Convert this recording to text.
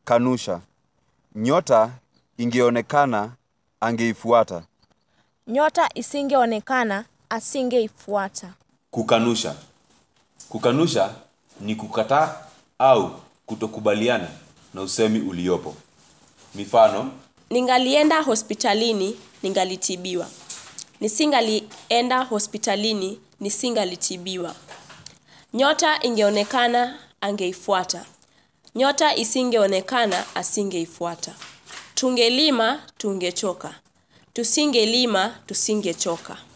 Kanusha. Nyota ingeonekana angeifuata. Nyota isingeonekana asingeifuata. Kukanusha. Kukanusha ni kukataa au kutokubaliana na usemi uliopo. Mifano, Ningalienda hospitalini ningalitibiwa. Nisingalienda hospitalini nisingalitibiwa. Nyota ingeonekana angeifuata. Nyota isingeonekana asingeifuata. Tungelima tungechoka. Tusingelima tusingechoka.